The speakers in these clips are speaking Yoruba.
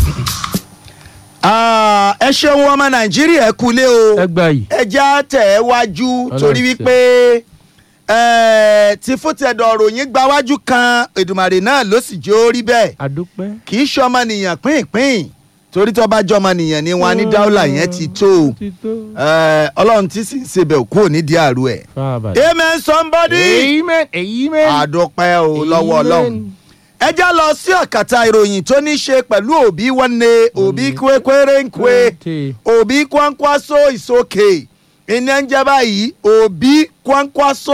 Ah, ẹ ṣeun ọmọ nàìjíríà ẹ kúlé o ẹ gbà yìí. ẹja tẹ̀ ẹ́ wájú Ọlọ́run torí ṣe. wípé eh, tí fútẹ̀dọ̀ ròyìn gba wájú kan èdùmàrè náà ló sì jẹ́ ó rí bẹ́ẹ̀ àdúpẹ́. kì í ṣe ọmọnìyàn pínpín torí tó bá jọ ọmọnìyàn ni wọn á ní dáúlà yẹn ti tó o ti tó. Eh, ọlọ́run tí sì ń ṣe bẹ̀ kú òní di àrò ẹ̀. farabalẹ̀. amen somebody amen amen. àdúpẹ́ o lọ́wọ́ ọlọ́run ẹ já lọ sí ọ̀kàtà ìròyìn tó ní í ṣe pẹ̀lú òbí wọn ne òbí kwékwéré ń kwé Kwente. òbí kwankwaso ìsókè iná ń jẹ́ báyìí òbí kwankwaso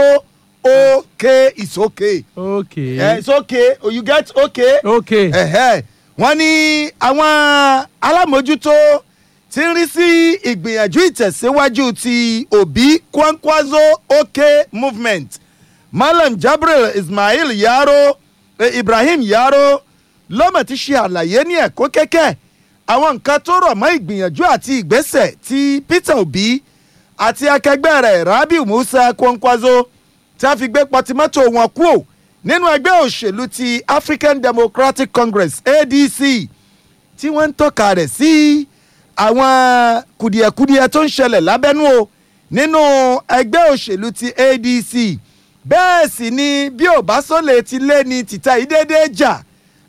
òkè ìsókè. ok. ẹ ìsókè oh, you get okay. ok. Ẹ̀hẹ́. wọ́n ní àwọn alámòjútó ti ń rí sí ìgbìyànjú ìtẹ̀síwájú ti òbí kwankwaso òkè movement malam jabril ismail yaro eh, ibrahim yaro lọ́mọ̀ ti ṣe àlàyé ní ẹ̀kọ́ kẹ́kẹ́ àwọn nǹkan tó rọ̀ mọ́ ìgbìyànjú àti ìgbésẹ̀ tí peter obi àti akẹgbẹ́ rẹ̀ rabiu musa kwankwaso tí a fi gbé pọtimọ́tò wọn kúò nínú ẹgbẹ́ òṣèlú ti african democratic congress adc tí wọ́n ń tọ́ka rẹ̀ sí àwọn kùdìẹ̀kudiẹ tó ń ṣẹlẹ̀ lábẹ́nú o nínú ẹgbẹ́ òṣèlú ti adc bẹ́ẹ̀ sì ni bí ò bá sọ́lẹ̀ ti lé ní tìta yìí déédéé jà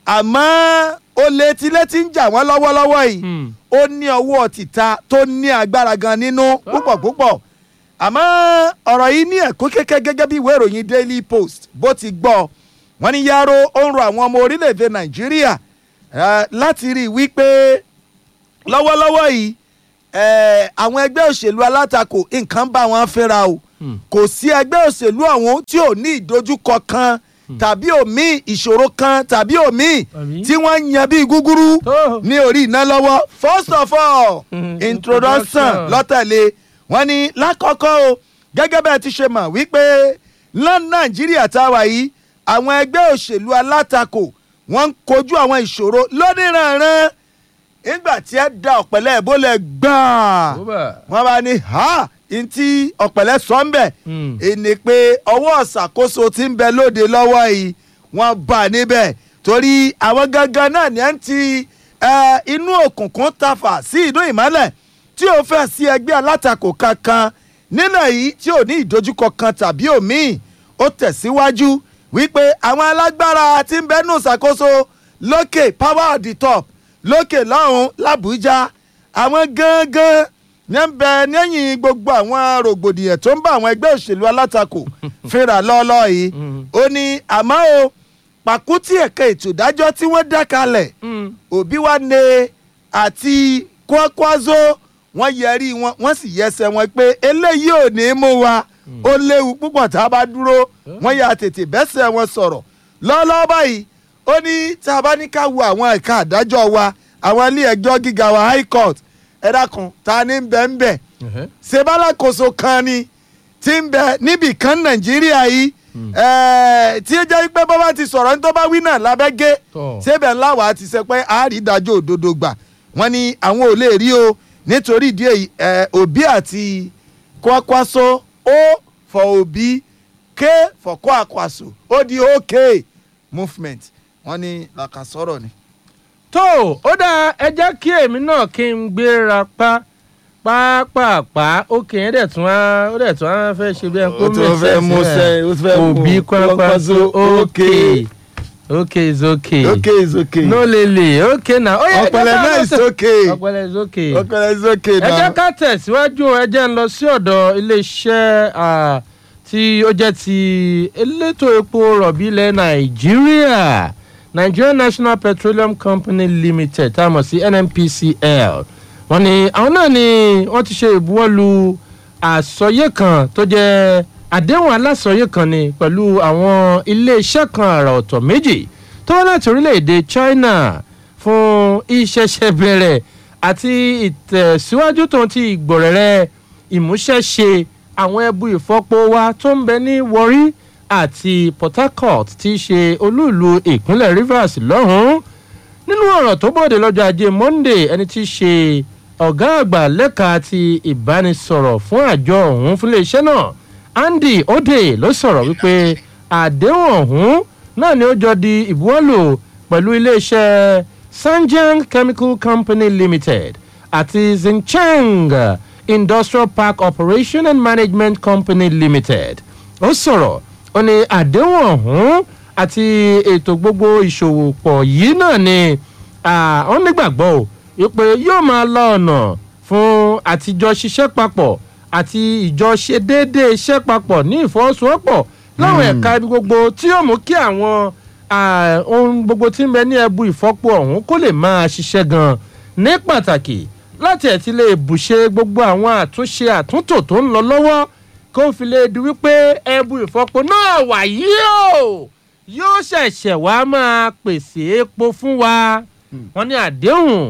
àmọ́ ó lé tilé tí ń jà wọ́n lọ́wọ́lọ́wọ́ yìí Hmm. ó ní ọwọ́ tìta tó ní agbára gan nínú púpọ̀ púpọ̀ àmọ́ ọ̀rọ̀ yìí ní ẹ̀kọ́ kékeré gẹ́gẹ́ bí ìwé ìròyìn daily post bó ti gbọ́ wọ́n ní yàrá ó ń rọ àwọn ọmọ orílẹ̀-èdè nàìjíríà eh, láti rí i wípé lọ́wọ́lọ́wọ́ yìí eh, àwọn ẹgbẹ́ òṣèlú alátakò nǹkan bá wọn fínra o Hmm. kò sí ẹgbẹ́ òṣèlú ọ̀hún tí ò ní ìdojúkọ kan tàbí òmí ìṣòro kan tàbí òmí Àmín. tí wọ́n ń yan bíi gúgúrú Tó. ní orí iná lọ́wọ́ first of all Mhm. introduction Introduction. lọ́tẹ̀lé wọ́n ní lákọ̀ọ́kọ́ o gẹ́gẹ́ bẹ́ẹ̀ ti ṣe mọ̀ wípé lọ́n nàìjíríà tá a wà yìí àwọn ẹgbẹ́ òṣèlú alátakò wọ́n ń kojú àwọn ìṣòro lóníranran nígbà tí ẹ da ọ̀pẹ̀lẹ̀ ìbólẹ̀ gbàá Bóbá. wọ́n bá ní ha ntí ọ̀pẹ̀lẹ̀ sọ ń bẹ̀ Hmm. ẹni pé ọwọ́ ìṣàkóso ti ń bẹ lóde lọ́wọ́ yìí wọ́n bá a níbẹ̀ torí àwọn gangan náà ní ẹ̀ ń ti eh, inú òkùnkùn tafà sí inú ìmọ́lẹ̀ tí ò fẹ́ sí ẹgbẹ́ alátakò kankan nílẹ̀ yìí tí ò ní ìdojúkọ kan tàbí òmíì ó tẹ̀síwájú wípé àwọn alágbára tí ń bẹ́nu ìṣàkóso lókè power at the top lókè lọ́hùn làbújá àwọn gangan ní ń bẹ lẹ́yìn gbogbo àwọn rògbòdìyàn tó ń bá àwọn ẹgbẹ́ òṣèlú alátakò fínra lọ́ọ́lọ́ yìí Mhm. ó ní àmọ́ o pàkútì ẹ̀ka ètò ìdájọ́ tí wọ́n dá kalẹ̀ Hmm. òbí wa ne àti kwakwazo wọ́n yẹrí wọn wọ́n sì yẹsẹ̀ wọn pé eléyìí ò ní í mú wa ó léwu púpọ̀ tá a bá dúró wọ́n yà tètè bẹ́sẹ̀ wọn sọ̀rọ̀ lọ́ọ́lọ́ọ́ báyìí ó ní tá a bá ní ká wo àwọn ẹ̀ka àdájọ́ wa àwọn ilé ẹjọ́ gíga wa high court ẹ dákun ta ni ń bẹ ń bẹ Ẹ̀hẹ́. ṣebálákòóso kan ni tí ń bẹ níbì kan nàìjíríà yìí ẹ̀ẹ́, tí ó jẹ́ pé bọ́bá ti sọ̀rọ̀ ní tó bá wí náà lábẹ́gẹ́ Tọ́. ṣébẹ̀ ńlá wàá ti ṣe pé àárídájọ́ òdodo gbà wọ́n ní àwọn ò lè rí o nítorí ìdí èyí ẹ̀, òbí àti kwakwaso o for òbí k for kwakwaso ó di ok movement wọ́n ní làkàsọ̀rọ̀ ni. tó ó dáa ẹ jẹ́ kí èmi náà kí n gbéra pa pápápá òkè yẹn dẹ̀ tún á ó dẹ̀ tún á fẹ́ ṣe bí ẹ kó Ó tún fẹ́ mú sẹ́, ó tún fẹ́ mú òbí kwakwaso Kwankwaso, okay okay is okay okay is okay. no lele okay na ó yẹ ọpẹlẹ náà is okay. ọpẹlẹ is okay ọpẹlẹ is okay ẹ jẹ́ na. ká tẹ̀síwájú ẹ jẹ́ ń lọ sí ọ̀dọ̀ iléeṣẹ́ ah, tí ó jẹ́ ti elétò epo rọ̀bì ilẹ̀ nàìjíríà Nigerian National Petroleum Company Limited tá a mọ̀ sí NNPCL wọ́n ní àwọn náà ni wọ́n ti ṣe ìbuwọ́lù àsọyé kan tó jẹ́ àdéhùn alásọyé kan ni pẹ̀lú àwọn iléeṣẹ́ kan àrà ọ̀tọ̀ méjì tó wá láti orílẹ̀-èdè China fún ìṣẹ̀ṣẹ̀ bẹ̀rẹ̀ àti ìtẹ̀síwájú tó ń ti ìgbọ̀rẹ̀rẹ̀ ìmúṣẹ́ṣe àwọn ẹbu ìfọpo wa tó ń bẹ ní Warri àti Port Harcourt tí í ṣe olúùlú ìpínlẹ̀ Rivers lọ́hùn-ún nínú ọ̀rọ̀ tó bòde lọ́jọ́ ajé Monday ẹni tí í ṣe ọ̀gá àgbà lẹ́ka ti ìbánisọ̀rọ̀ fún àjọ ọ̀hún fún iléeṣẹ́ náà Andy Ode ló sọ̀rọ̀ wípé àdéhùn ọ̀hún náà ni ó jọ di ìbuwọ́lù pẹ̀lú iléeṣẹ́ sanjiang chemical company limited àti zincheng industrial park operation and management company limited ó sọ̀rọ̀ ó ní àdéhùn ọ̀hún àti ètò gbogbo ìṣòwò pọ̀ yìí náà ni ó nígbàgbọ́ ò wípé yóò máa lọ ọ̀nà fún àtijọ́ ṣiṣẹ́ papọ̀ àti ìjọ ṣe déédéé iṣẹ́ papọ̀ ní ìfọwọ́sowọ́pọ̀ láwọn ẹ̀ka ibi gbogbo tí yóò mú kí àwọn ohun gbogbo tí ń bẹ ní ẹbu ìfọ́pọ̀ ọ̀hún kó lè máa ṣiṣẹ́ gan ní pàtàkì láti ẹ̀ ti lè bùṣe gbogbo àwọn àtúnṣe àtúntò tó ń lọ lọ́wọ́ kó fi lè di wípé ẹbu ìfọ́pọ̀ náà wà yìí o yóò ṣẹ̀ṣẹ̀ wá máa pèsè epo fún wa wọ́n ní àdéhùn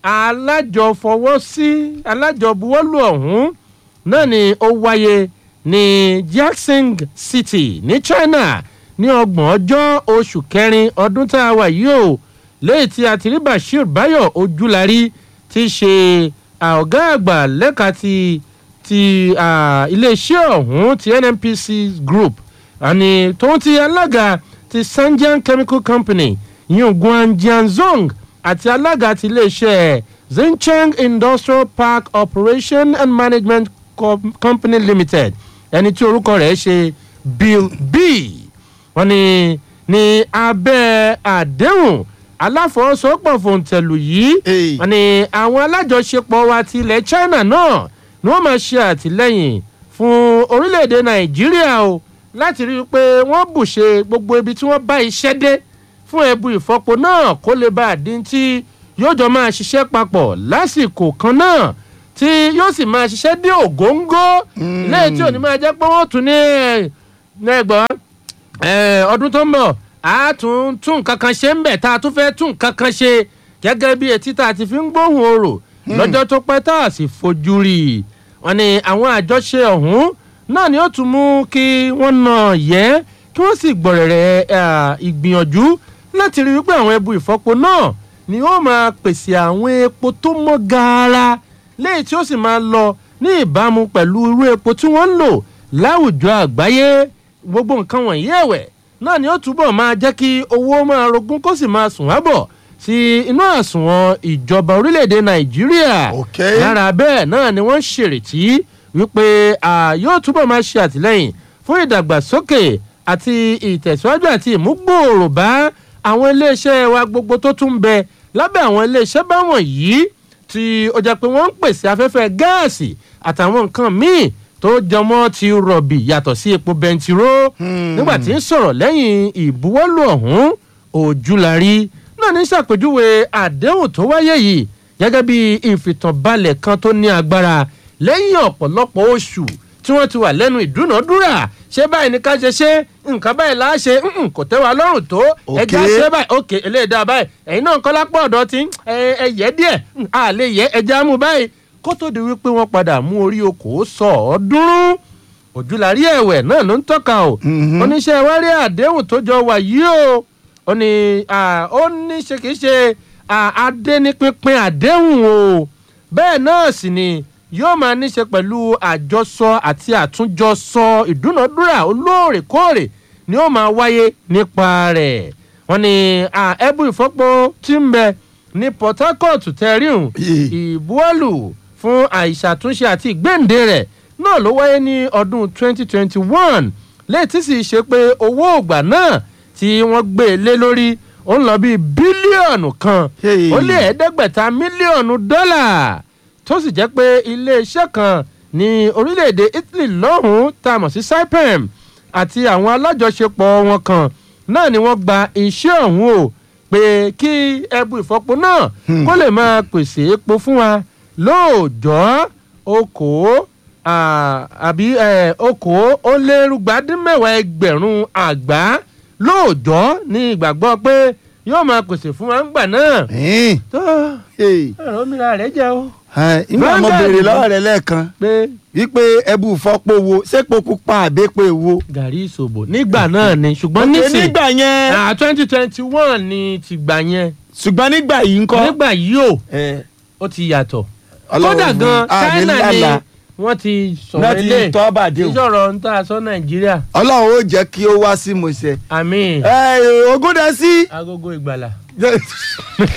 alájọfọwọ́sí alájọbuwọ́lù ọ̀hún náà ni ó wáyé ní jiaxing city ní china ní ọgbọ̀n ọjọ́ oṣù kẹrin ọdún tá a wà yìí o lẹ́yìn tí àtìrí bashir bayo ojúlarí ti ṣe ọ̀gá àgbà lẹ́ka ti ti iléeṣẹ́ ọ̀hún ti nnpc group àní tóun ti alága ti sanjiang chemical company yun guanjianzong àti alága ti iléeṣẹ́ zincheng industrial park operation and management Com company limited ẹni tí orúkọ rẹ̀ ṣe bill b wọ́n ní ní abẹ́ àdéhùn aláfọwọ́sowọ́pọ̀ fòǹtẹ̀lù yìí wọ́n ní àwọn alájọṣepọ̀ wa ti ilẹ̀ china náà ni wọ́n máa ṣe àtìlẹ́yìn fún orílẹ̀-èdè nàìjíríà o láti rí i pé wọ́n bùṣe gbogbo ibi tí wọ́n bá iṣẹ́ dé fún ẹbu ìfọpo náà kó lè bá àdín tí yóò jọ máa ṣiṣẹ́ papọ̀ lásìkò kan náà tí yóò sì máa ṣiṣẹ́ dé ògóńgó lẹ́yìn tí ò ní máa jẹ́ pé wọ́n tún ní ẹgbọ́n ọdún tó ń bọ̀ a tún tún nǹkan kan ṣe ń bẹ̀ tá a tún fẹ́ tún nǹkan kan ṣe gẹ́gẹ́ bí etí tá a ti fi ń gbóhùn orò lọ́jọ́ tó pẹ́ tá a sì fojú rí i wọ́n ní àwọn àjọṣe ọ̀hún náà ni ó tún mú kí wọ́n nà yẹ́ kí wọ́n sì gbọ̀rẹ̀rẹ̀ ìgbìyànjú láti rí wípé àwọn ẹbu ìfọ́po náà ni ó máa pèsè àwọn epo tó mọ́ gaara léyìí tí ó sì máa lọ ní ìbámu pẹ̀lú irú epo tí wọ́n ń lò láwùjọ àgbáyé gbogbo nǹkan wọ̀nyí ẹ̀wẹ̀ náà ni ó túbọ̀ máa jẹ́ kí owó máa rogún kó sì máa sùn wábọ̀ sí inú àsùnwọ̀n ìjọba orílẹ̀-èdè nàìjíríà lára bẹ́ẹ̀ náà ni wọ́n ṣèrètí wípé yóò túbọ̀ máa ṣe àtìlẹ́yìn fún ìdàgbàsókè àti ìtẹ̀síwájú àti ìmúgbòòrò bá àwọn iléeṣẹ́ wa gbogbo tó tún bẹ lábẹ́ àwọn iléeṣẹ́ báwọn yìí tí ó jẹ́ pé wọ́n ń pèsè afẹ́fẹ́ gáàsì àtàwọn nǹkan míì tó jọmọ́ ti rọ̀bì yàtọ̀ sí epo bẹntiró nígbà tí ń sọ̀rọ̀ lẹ́yìn ìbuwọ́lù ọ̀hún òjúlarí náà ní sàpèjúwe àdéhùn tó wáyé yìí gẹ́gẹ́ bí ìfìtànbalẹ̀ kan tó ní agbára lẹ́yìn ọ̀pọ̀lọpọ̀ oṣù tí wọ́n ti wà lẹ́nu ìdúnàádúrà ṣé báyìí ní ká ṣe ṣe nǹkan báyìí láà ṣe kò tẹ́ wa lọ́rùn tó ẹja ṣe báyìí òkè eléyìí báyìí ẹ̀yin náà kọ́ lápá ọ̀dọ́ tí ẹ yẹ díẹ̀ a lè yẹ ẹja mú báyìí kó tó di wípé wọ́n padà mú orí okòó sọ ọ́ dúrún òjúlarí ẹ̀wẹ̀ náà ló ń tọ́ka o oníṣẹ́ wa rí àdéhùn tó jọ wà yìí o ó ní ó ní ṣe kìí ṣe adénípínpín àdéhùn o bẹ́ẹ̀ náà sì ni yóò máa níṣe pẹ̀lú àjọsọ àti àtúnjọsọ ìdúnàdúrà olóòrèkóòrè ni ó máa wáyé nípa rẹ̀ wọ́n ní ẹbú ìfọ́pọ̀ tí ń bẹ ní port harcourt tẹ̀ríhùn ìbuwọ́lù fún àìṣàtúnṣe àti ìgbéǹde rẹ̀ náà ló wáyé ní ọdún 2021 létí sì ṣe pé owó ògbà náà tí wọ́n gbé e lé lórí ó ń lọ bíi bílíọ̀nù kan ó lé ẹ̀ẹ́dẹ́gbẹ̀ta mílíọ̀nù dọ́là tó sì jẹ́ pé iléeṣẹ́ kan ní orílẹ̀-èdè italy lọ́hùn-ún tá a mọ̀ sí cypem àti àwọn alájọṣepọ̀ wọn kan náà ni wọ́n gba iṣẹ́ ọ̀hún o pé kí ẹbu ìfọpo náà kó lè máa pèsè epo fún wa lóòjọ́ okòó àbí okòó ó lérúgbàdínmẹ́wàá ẹgbẹ̀rún àgbá lóòjọ́ ní ìgbàgbọ́ pé yóò máa pèsè fún wa ńgbà náà. tó ọ̀rọ̀ mìíràn rẹ̀ jẹ́ o. ìgbà mo béèrè lọ́wọ́ rẹ lẹ́ẹ̀kan pé wípé ẹbú fọ́pọ̀ wo sépo pupa àbẹ́pẹ́ wo. gàrí ìṣòbò nígbà náà ni ṣùgbọ́n òkè nísìn nígbà yẹn twenty twenty one ni ti gbà yẹn ṣùgbọ́n nígbà yìí ń kọ́. nígbà yìí o ẹ, ó ti yàtọ̀ Ọlọ́run kódà fún- gan a ní china ni lálàá. wọ́n ti náà sọ̀rọ̀ ti ilé tọ́ bàdé o. ìṣòro ń tà sọ nàìjíríà ọlọ́run ó jẹ́ kí ó wá sí mo ṣe. àmín ẹ ogúndẹ sí. agogo ìgbàlà.